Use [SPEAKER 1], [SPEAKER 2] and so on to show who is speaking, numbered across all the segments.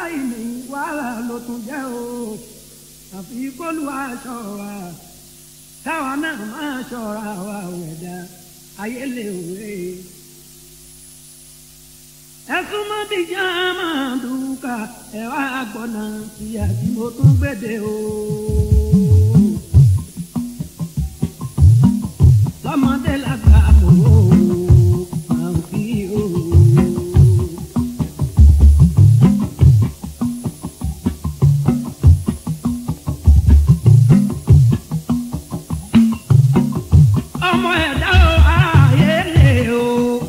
[SPEAKER 1] aláìní wàhálà ló tún jẹ́ o àfi kólú aṣọ wa táwa náà máa ṣọ́ra wa wẹ̀dá ayé lè wé. ẹ̀sùn mọ́ bíjà máa dùkà ẹ̀ wá gbọ́nà tí àti mo tún gbèdé o. lọ́mọdé lágbà mọ́ o máa ń fi o. ọmọ ẹ̀dá o ayé lè o.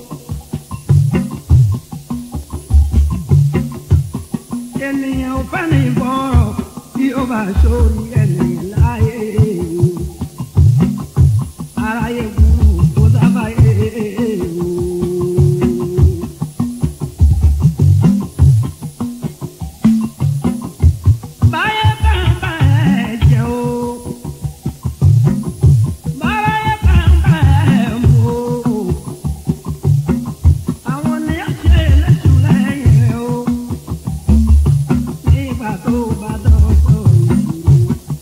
[SPEAKER 1] ènìyàn ò fẹ́ ní bọ́rọ̀ bí ó bá sórí ènìyàn láyé o. aráyé burú kó sábàyé o. báyé bá ń bá ẹ jẹ o. báyé bá ń bá ẹ mú o. àwọn ni ó ṣe lẹ́sùn lẹ́yìn o nígbà tó bá dọ́kọ̀ ìṣòro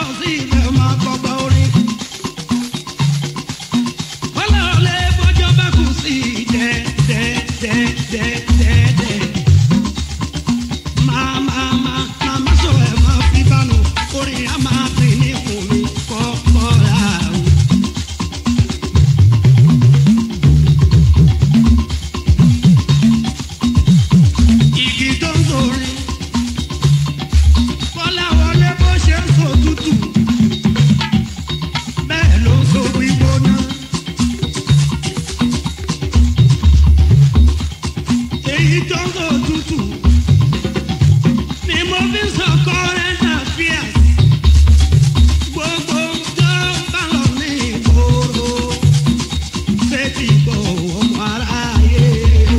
[SPEAKER 1] sí ibẹ̀ máa gbọ́gbọ́ orin. ọlọ́ọ̀lẹ́ bọ́jọ́ bá kù sí dẹ́dẹ́dẹ́dẹ́dẹ́. máa máa máa máa má sọ ẹ̀ máa fi bánu orin á máa pè ní kùn mi kọ́ kọ́ra o. igi tó ń sọrin kọ́lá wọlé bó ṣe ń sọ tútù bẹ́ẹ̀ ló ń sọ gbígbóná. èyí tó ń sọ tútù ni mo fi ń sọ current affairs gbogbo tó bá lọ ní ìgboro ṣé ti gbọ́ ọmọ aráyé o.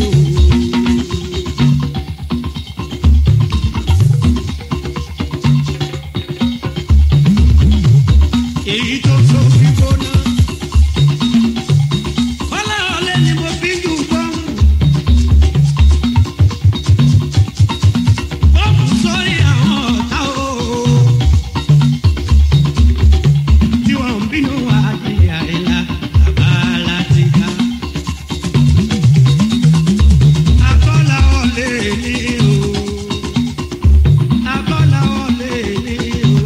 [SPEAKER 1] èyí tó so fi gbóná. Bọ́lá ọ̀lẹ́ ni mo fi ń jù bọ́ọ̀mù. Bọ́ọ̀mù sórí àwọn ọ̀tá o. Tí wọ́n ń bínú àjíyá ìlà bàbá láti ká. Akọ́lá ọ̀lẹ́ ni o. Akọ́lá ọ̀lẹ́ ni o.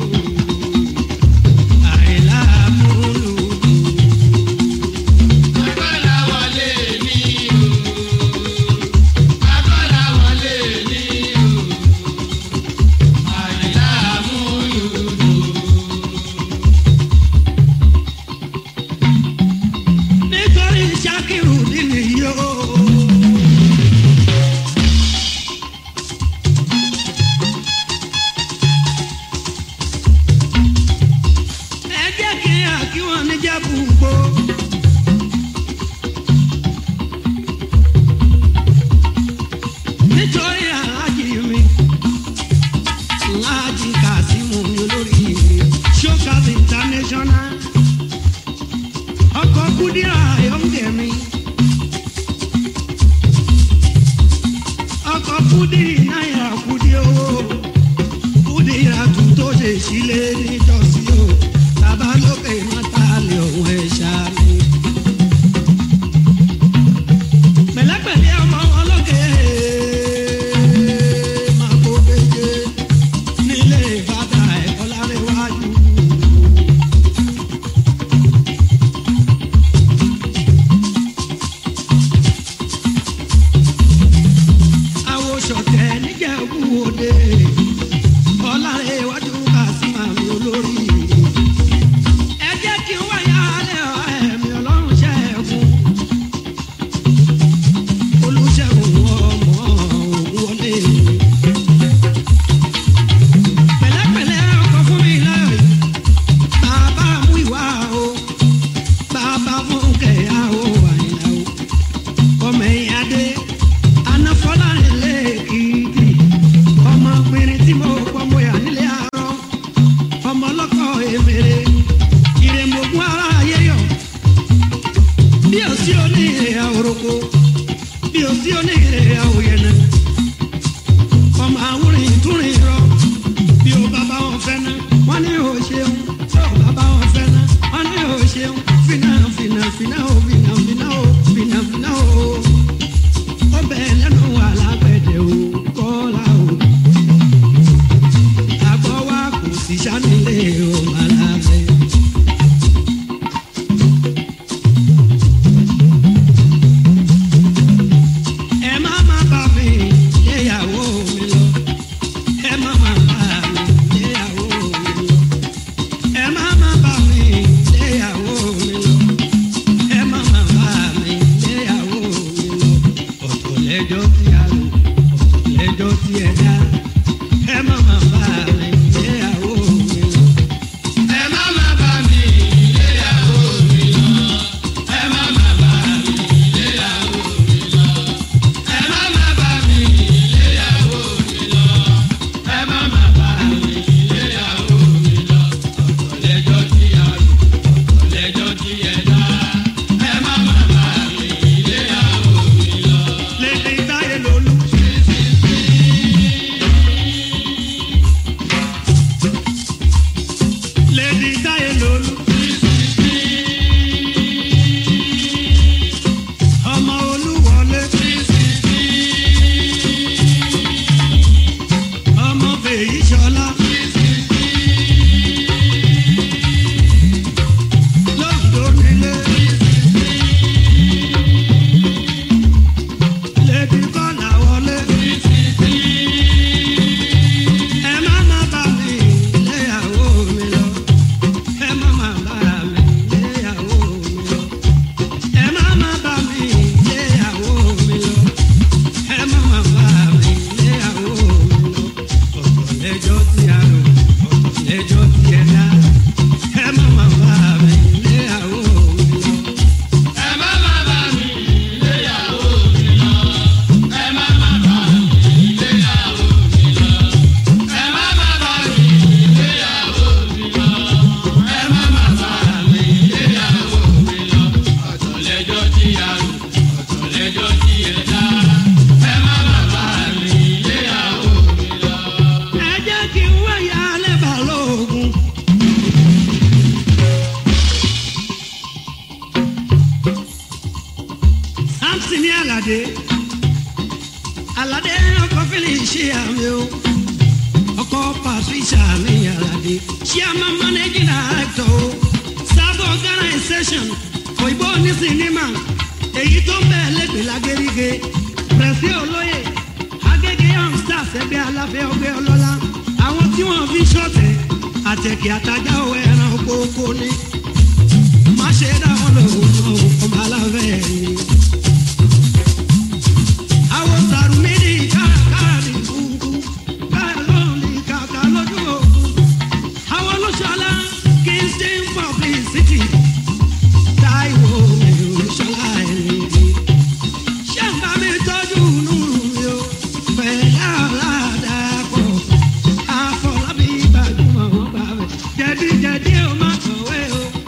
[SPEAKER 1] Àìlá múlùú. nítorí Ṣakiru nínú yóò. ẹ jẹ́ kí àkí wọn níjà bùgbó. nítorí aláàjì mi aláàjì Kasimu mi olórí mi Showcase International ọkọ̀ kúdírà ayọ̀ǹgẹ̀ mi. ọkọ̀ kúdí náírà kúdí owó kúdírà tún tó ṣe sílé nítòsí o bàbá lókè mọ́ta lè òun ẹ̀ ṣáàlì. pẹ̀lẹ́pẹ̀lẹ́ ọmọ wọn lókè máa kó péje nílé bàtà ẹ̀kọ́ lárẹ́wájú. àwòsọ̀tẹ̀ níjẹ̀bú òde ọ̀làrẹ̀ iwájú kàṣímà mi olórí. ẹ jẹ́ kí n wáyà alẹ́ ẹ̀mí ọlọ́run ṣẹ́gun. olùṣègùn ọmọ òun wọlé. pẹ̀lẹ́pẹ̀lẹ́ ọkọ̀ fún mi láyọ̀ yìí. bàbá mú ìwà o bàbá fún kẹ̀yà o àyìnlá o ọmọ ẹ̀yìn adé anáfọ́lárin lẹ́ẹ̀kìtì ọmọ pínrín tí mo pọ́ mo yà nílé àárọ̀ ọmọ ọlọ́kọ̀ èmèrè ìrèmọ̀gún ara ayé yọ bí o sí oníire àwòroko bí o sí oníire àwòyẹnẹ ọmọ àwòrìn túrin rọ bí o bàbá wọn fẹ́ ná wọn ní o ṣeun tí o bàbá wọn fẹ́ ná wọn ní o ṣeun fínà fínà fínà o fínà fínà o fínà fínà o ọbẹ̀ lẹ́nu wà lágbẹ̀dẹ̀ o kọ́lá o. àgbọ̀ wa kò sí sanilé o malabẹ́. ẹ má má bà mí aládé aládé ọkọ fílì ṣe àmì o ọkọ patricia mi aládé chairman managing director o sábà organisation òyìnbó ní sinimá èyí tó ń bẹ̀ lẹ́gbẹ̀ẹ́ lágẹ́rígẹ́ pẹ̀sì olóyè agége young stars ẹgbẹ́ aláfẹ́ ọgbẹ́ ọlọ́lá àwọn tí wọ́n fi ṣọ̀tẹ̀ àtẹ̀kì àtajà owó ẹran kókó ní má ṣe dá wọn lòun ọmọ aláfẹ́ ni àwọn sàrùmídì káàkiri kúkú káàlọ́ọ̀lì kàkà lójú òkú àwọn olóṣọlá kingston publicity táìwò olóṣọlá ẹ̀rìndì ṣé ń bá mi tọ́jú nùrù mi o pẹ̀lú aládàpọ̀ àfọlábí gbajúmọ̀ wọn bá bẹ̀ jẹ̀díjẹ̀dí ó má kọ̀wé o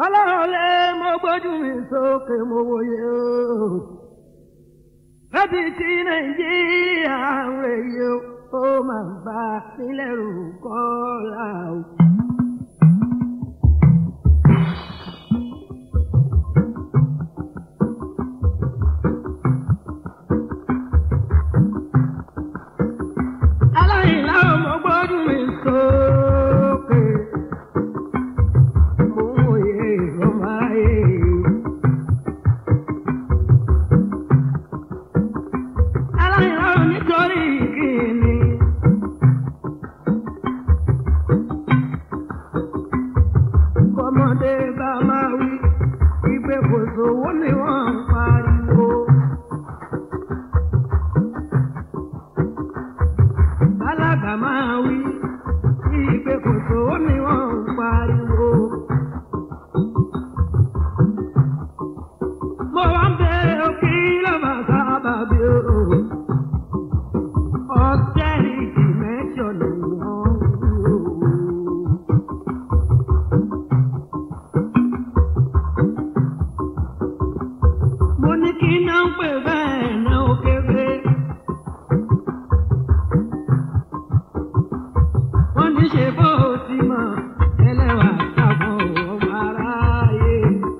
[SPEAKER 1] ọlọ́run lé mo gbójú mi sókè mo wòye o. Láti tí Nàìjíríà ń rèé o, ó máa bá nílẹ̀ rò kọ́ra o. Aláìlá o, mo gbójú mi sókè. Mo wòye ọmọ ayé. aláìlá ò nítorí kìíní. Kọ́mọdé bá máa wí, ìgbé kò sówó ni wọ́n ń pariwo. Bálágà máa wí, ìgbé kò sówó ni wọ́n ń pariwo. Mo wá ń bẹ òkè lọ́mọ sábà bí o. Austerity measure ni wọ́n ń lò. Mo ní kí iná ń pè bẹ́ẹ̀ náà ó kéré. Wọ́n ní ṣe bó o ti mọ̀ ẹlẹ́wà ṣàfọ̀ ọmọ aráyé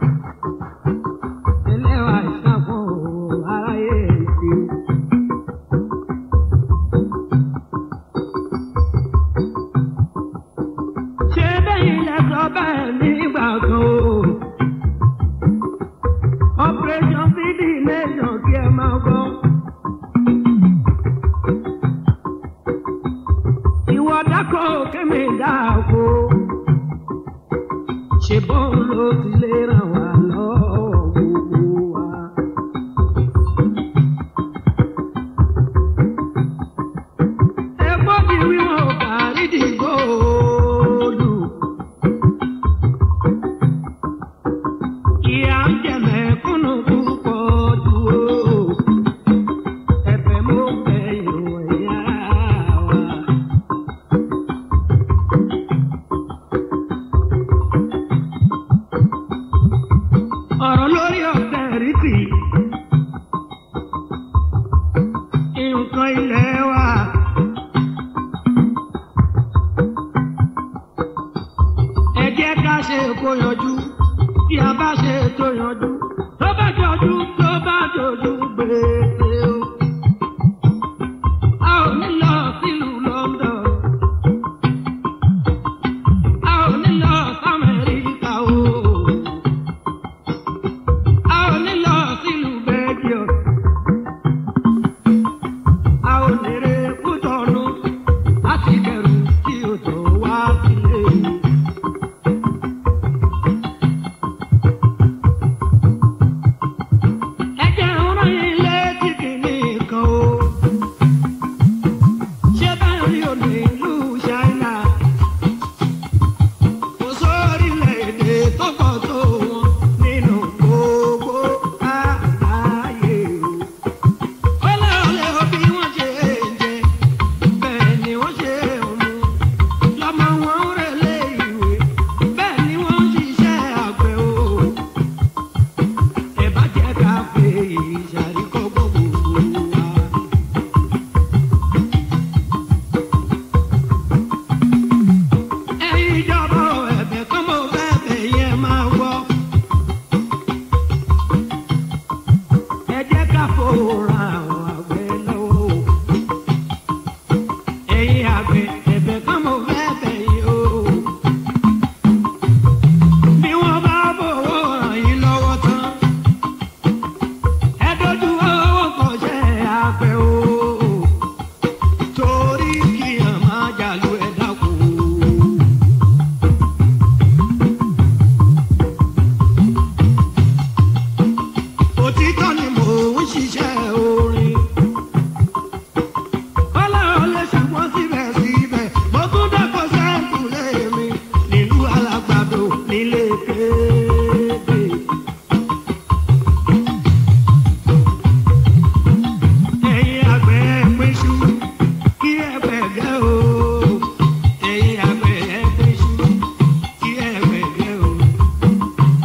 [SPEAKER 1] ẹlẹ́wà ìṣàfọ̀ aráyé ṣe. ṣé bẹ́yìn lẹ sọ bẹ́ẹ̀ nígbà kan o. operation feed the nation kí ẹ máa gbọ́. ìwọ dákọ̀ kémi dáko. ṣe bọ́n ló ti lè ràn wá lọ́wọ́ gbogbo wa. Epo di wíwọ̀n kárí di góòlù. Ìyá ń jẹ mẹ̀kúnnù púpọ̀ jù o. Ẹ̀bẹ̀ mo bẹ̀ yóò ẹ̀yà wa. ọ̀rọ̀ lórí ọ̀tẹ̀ rìtì. nǹkan ilẹ̀ wa. ẹ jẹ́ ká ṣe kó yanjú tí a bá ṣe tó yanjú tó bá jọjú tó bá jọjú gbèsè o. a ò ní lọ sílùú London. a ò ní lọ sí Amẹ́ríkà o. A ò ní lọ sílùú Belgium. A ò ní re Kútọ̀nù láti kẹrù tí o tó wá sílé. Ẹ jẹ́ ọ̀rọ̀ yín létí kìíní kan o. Ṣé báyọ̀ rí òní ìlú Ṣáínà? Kò sórílẹ̀-èdè tó pọ̀ tó wọn nínú gbogbo àgbáyé o. Ọlọ́ọ̀lẹ́ o bí wọ́n ṣe ń jẹ, bẹ́ẹ̀ ni wọ́n ṣe ń mu. Lọ́mọ wọn ń relé ìwé, bẹ́ẹ̀ ni wọ́n ń ṣiṣẹ́ àgbẹ̀ o. Ẹ bá jẹ́ ká fi ìṣàríkọ́ gbogbo wa. Ẹ̀yin ìjọba ò ẹ̀bẹ̀ kan mo fẹ́ bẹ̀ yẹn máa gbọ́. Ẹ jẹ́ ká fòrà àwọn àgbẹ̀ lọ́wọ́. Ẹ̀yin àgbẹ̀ ẹ̀bẹ̀ kan mo fẹ́ bẹ̀ yín o. Bí wọ́n bá fowó ràn yín lọ́wọ́ tán, ẹ dojú owó kọ̀ṣẹ́ àgbẹ̀ o. Torí kí ẹ̀ máa jàlú ẹ̀ dákun. òtítọ́ ni mò ń ṣiṣẹ́ orin. ọlọ́run lè ṣùgbọ́n síbẹ̀síbẹ̀ mo tún dẹ́kọ̀ sẹ́ńtù lémi nílùú alágbàdo nílé kéde. ẹ̀yin àgbẹ̀ pínṣú kí ẹ gbẹ̀gẹ́ o. ẹ̀yin àgbẹ̀ pínṣú kí ẹ gbẹ̀gẹ́ o.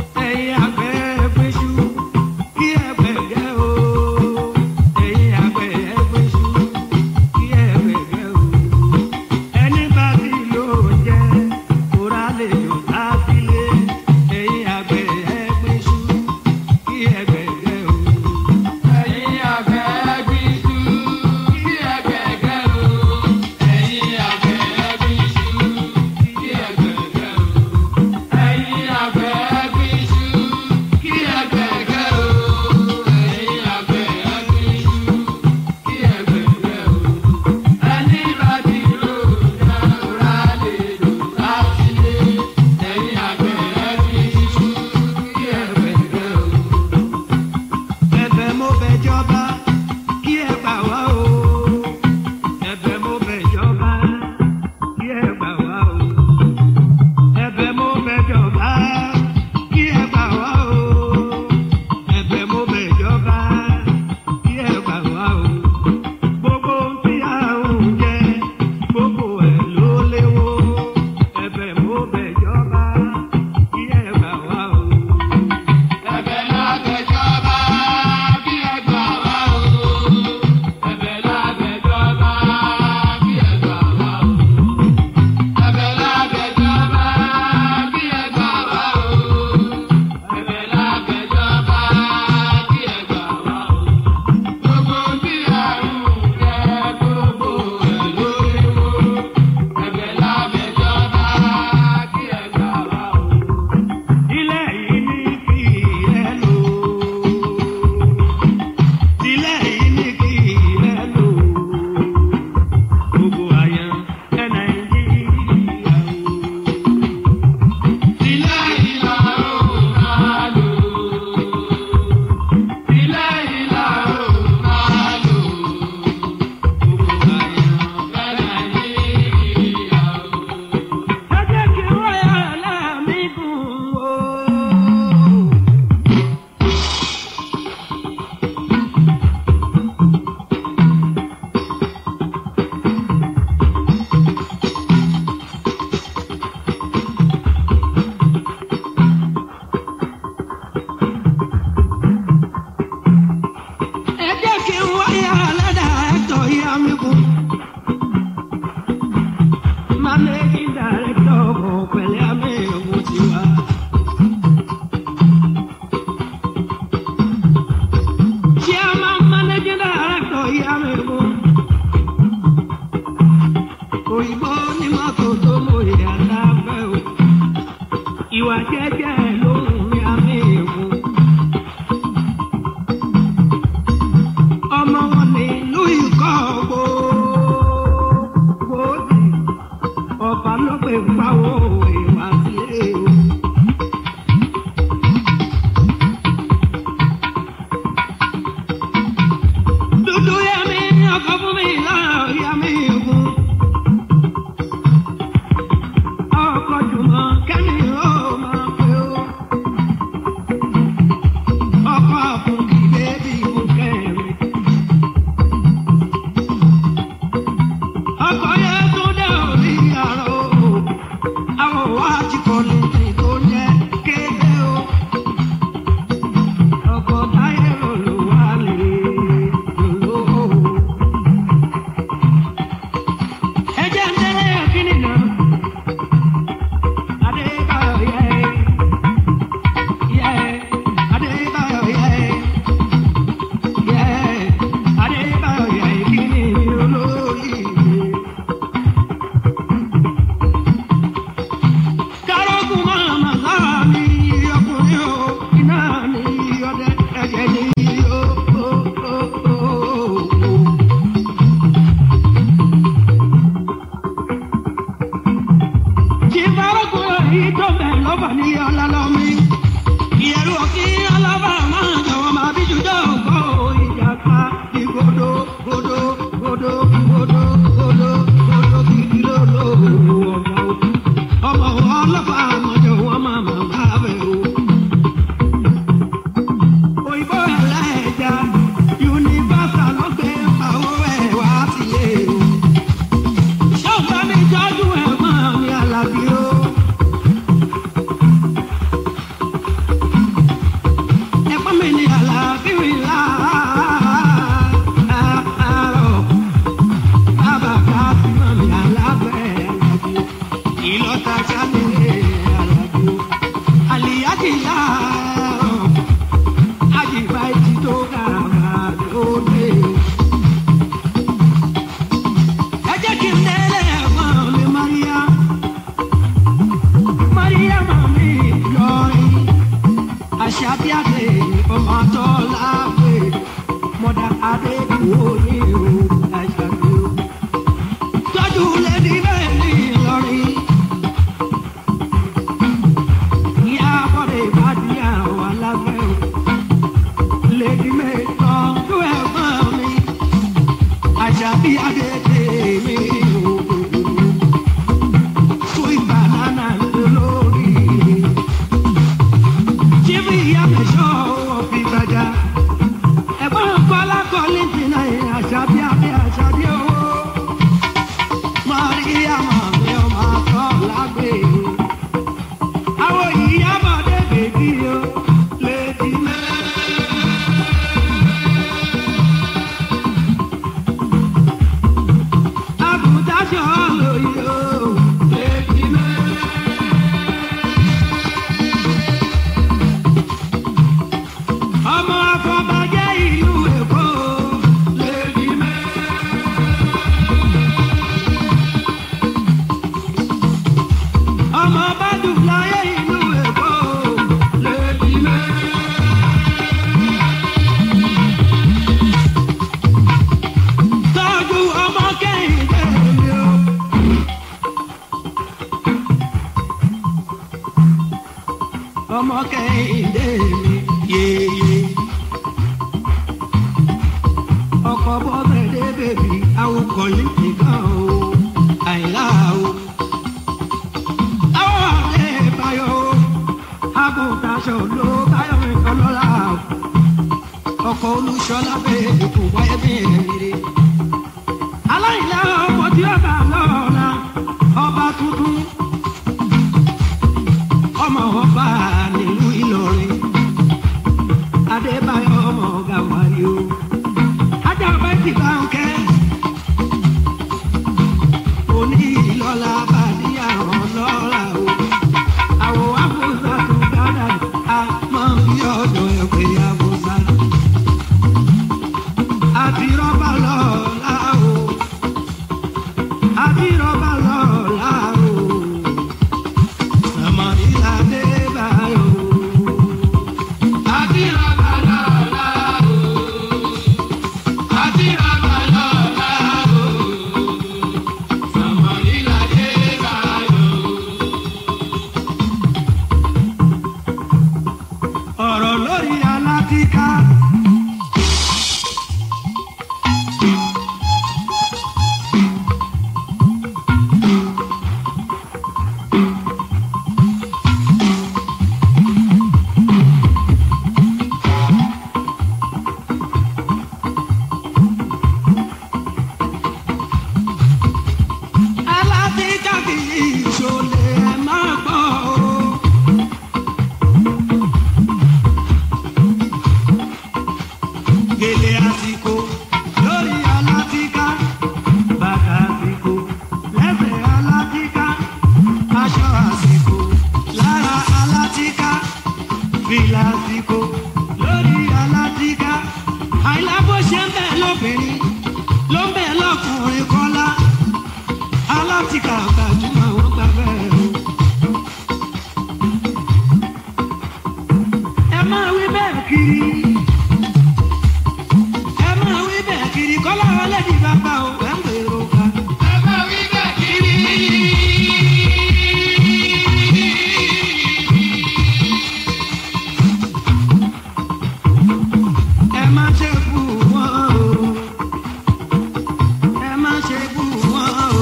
[SPEAKER 1] Àṣàbíàdé ọmọ tó láwé mọ̀dà Adékùwò ní o Àṣàbí o. Tọ́jú lẹ́ni bẹ́ẹ̀ ní Ìlọrin. Ìyá Bọ́dé ìbàdí àwọn alágbẹ́ o. Lèdí mẹ́tọ́ tó ẹ̀gbọ́n mi. Àṣàbíàdé tèmi o. Sweet banana lórí. Jírí ìyá mi sọ òfin gbàjà. Ẹ̀gbọ́n Kọ́lá kọ́lé jìnnà yẹn àṣàbí àbí àṣàbí owó. Mọ̀ríyá mọ̀ mi ò máa tọ́ lágbè. Àwọn ìyá bọ̀dé bèbí o lè di mẹ́. Àbùdá ṣọ́ lóye o lè di mẹ́. ọmọ afọbajẹ ìlú èkó lèdi mẹ. ọmọ bàdùláyé ìlú èkó lèdi mẹ. tọ́jú ọmọ kẹ́hìndé mi o. ọmọ kẹ́hìndé mi yéye. ọkọ̀ bọ́bẹ̀dé bèbí awokọ̀ yìí nìkan o àìlá o. àwọn ọ̀rẹ́ bayọ̀ o agùntàṣọ ló báyọ̀ mi kọ́ lọ́la o. ọkọ̀ olùṣọ́lá bèbí kò wáyé bí èrè. aláìlá ọmọ tí ó bá lọ́la ọba tuntun ọmọ ọba nílùú Ìlọrin Adébáyọ̀ ọmọ ọgá wáyé o ajá ọba ti bá ń kẹ́ òní ìlọ́la bá ní àwọn lọ́la o àwọn àbúzá tó dára a máa ń fi ọ̀dọ̀ ẹ̀ pé àbúzá àti rọ́bà lọ́la o àti rọ́bà lọ́la o. ọ̀rọ̀ lórí alátíká. alátíká kì í ṣolè ẹ̀ máa gbọ́ o. gèlè àsìkò lórí alátíká bàtà àsìkò lẹ́sẹ̀ alátíká aṣọ àsìkò lára alátíká fìlà àsìkò lórí alátíká àìlá bó ṣe ń bẹ̀ lóbìnrin ló ń bẹ̀ lọ́kùnrin kọ́lá alátíká gbajúmọ̀ wọ́n gbà bẹ́ẹ̀ o. ẹ máa wí bẹ́ẹ̀ kiri ẹ máa wí bẹ́ẹ̀ kiri kọ́lá ọlẹ́dì bàbá o ẹ̀ ń gbèrò ká. ẹ máa wí bẹ́ẹ̀ kiri. ẹ má ṣe bù wọ́n o. ẹ má ṣe bù wọ́n o.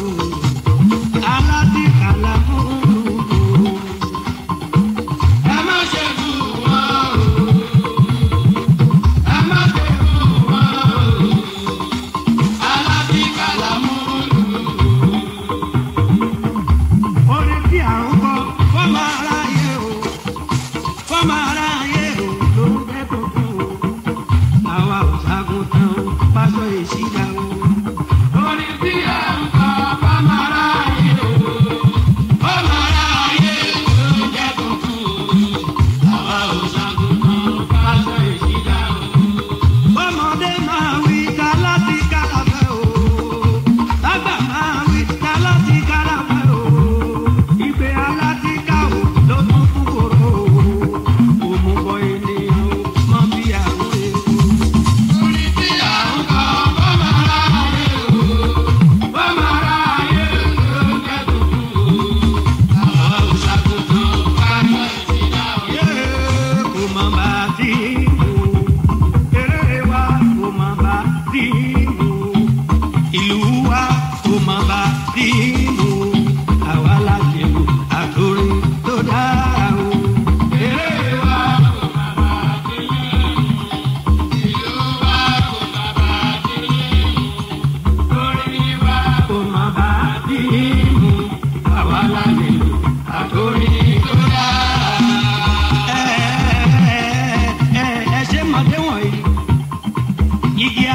[SPEAKER 1] aládìkàlà fún un. ẹ má ṣe bù wọ́n o. ẹ má ṣe bù wọ́n o. aládìkàlà mú un. orin tí à ń kọ fọmọ aráyé o fọmọ aráyé o ló ń bẹ tuntun o àwa ò ṣàgùntàn o pásọ ìṣídà o. orin tí à ń kọ fọmọ aráyé o fọmọ aráyé o ló ń bẹ tuntun o àwa ò ṣàgùntàn o pásọ ìṣídà o. ọmọdé máa wí ká láti kálàfẹ́ o lágbà máa wí ká láti kálàfẹ́ o ìgbé alátíká o ló tún fún kòrò o.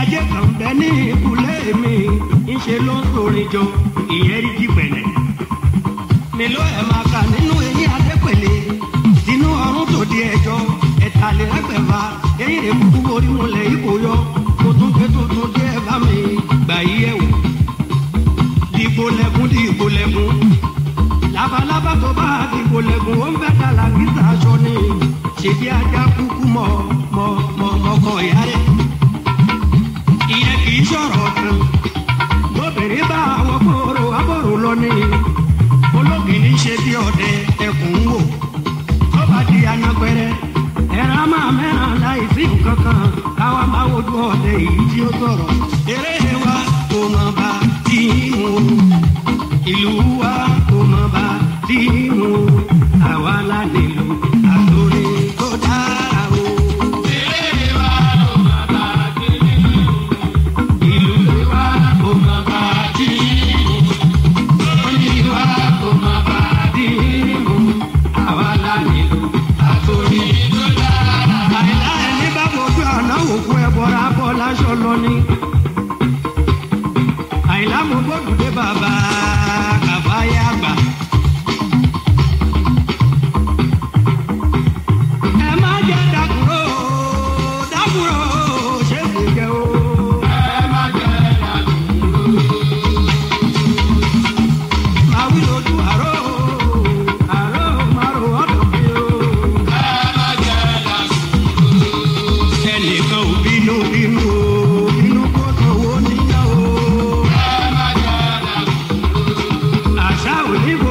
[SPEAKER 1] ajé kan bẹ ní ìkúlé mi ńṣe ló ń sorin jọ ìyẹn rí jí pẹ̀lẹ́. mélòó ẹ̀ máa kà nínú eyín adépèlé sínú ọrùn tó di ẹjọ́ ẹ̀tàlélẹ́gbẹ̀fà eyín rẹ̀ kúkú borí múlẹ̀ ipò yọ kó tún pé tuntun dé ẹ bá mi gbà yí ẹ̀ wò. dìgbò lẹ́kún dìgbò lẹ́kún labalábá tó bá dìgbò lẹ́kún ó ń bẹ́ dàlà gíga aṣọ ni ṣèbí ajá kúkú mọ́ mọ́ mọ́ mọ́kọ ìyá rẹ̀ ìyẹn kì í sọ̀rọ̀ kan lóbìnrin bá àwọn kóró abọ́rò lọ ní ológìní ṣe bí ọdẹ ẹkùn ń wò tó bá di anagbẹrẹ ẹran máa mẹ́ràn láì sí nǹkan kan káwa máa wojú ọdẹ èyí tí ó sọ̀rọ̀ eré wa kò mọ̀ bá tí ń wò ìlú wa kò mọ̀ bá tí ń wò àwa la nílò àtòrí tó dára o. ìlú wa kò mọ̀ bá tí ń wò ìlú wa kò mọ̀ bá tí ń wò àwa la nílò àtòrí tó dára. àìlá ẹni bá fojú àná òkú ẹ bọ́ra bọ́ láṣọ lọ ní. àìlá mo gbọ́dọ̀ dé bàbá kàfáyà gbà. ẹ má jẹ́ dàkúrò dàkúrò ṣé kò jẹ́ o. ẹ má jẹ́ dàkúrò. máa wí lójú àrò àrò márò ọ̀dọ̀ mi o. ẹ má jẹ́ dàkúrò. ẹnìkan ò bínú bínú o bínú kó sanwó níyà o. ẹ má jẹ́ dàkúrò. àṣà ò ní bọ̀.